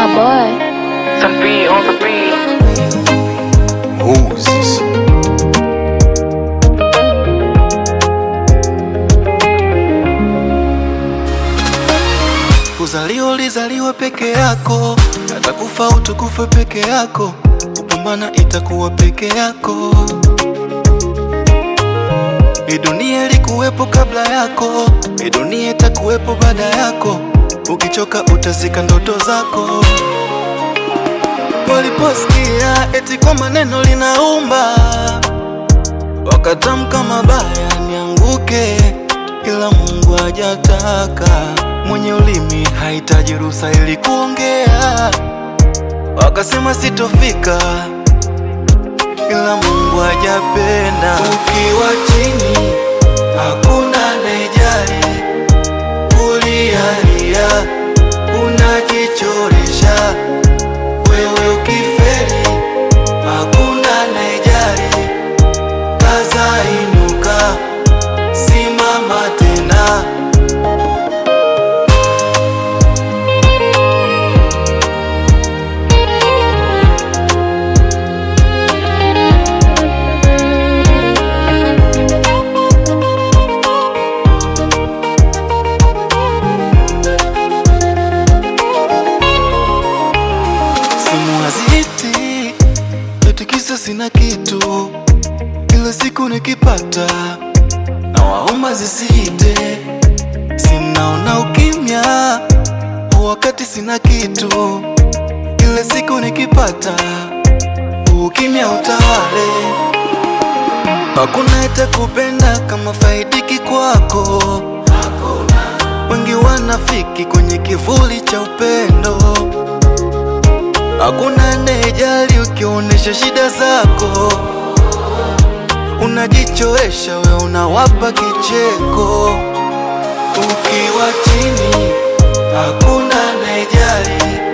boy. Some beat on the beat. Moses. Kuzaliwa ulizaliwa peke yako, hata kufa utakufa peke yako, kupambana itakuwa peke yako. Hii dunia ilikuwepo kabla yako, hii dunia itakuwepo baada yako. Ukichoka utazika ndoto zako. Waliposikia eti kwa maneno linaumba, wakatamka mabaya nianguke, ila Mungu hajataka. Mwenye ulimi hahitaji ruhusa ili kuongea, wakasema sitofika, ila Mungu hajapenda. Ukiwa chini hakuna anayejali, ulialia unajichoresha wewe ukiferi hakuna anayejali, kaza inuka, simama tena. Simu haziti eti kisa sina kitu, ila siku nikipata na waomba zisite. Simnaona ukimya wakati sina kitu, ila siku nikipata ukimya utawale. Hakuna itakupenda kama faidiki kwako, wengi wanafiki kwenye kivuli cha upendo. Hakuna anayejali ukionyesha shida zako, unajichoesha we, unawapa kicheko. Ukiwa chini hakuna anayejali,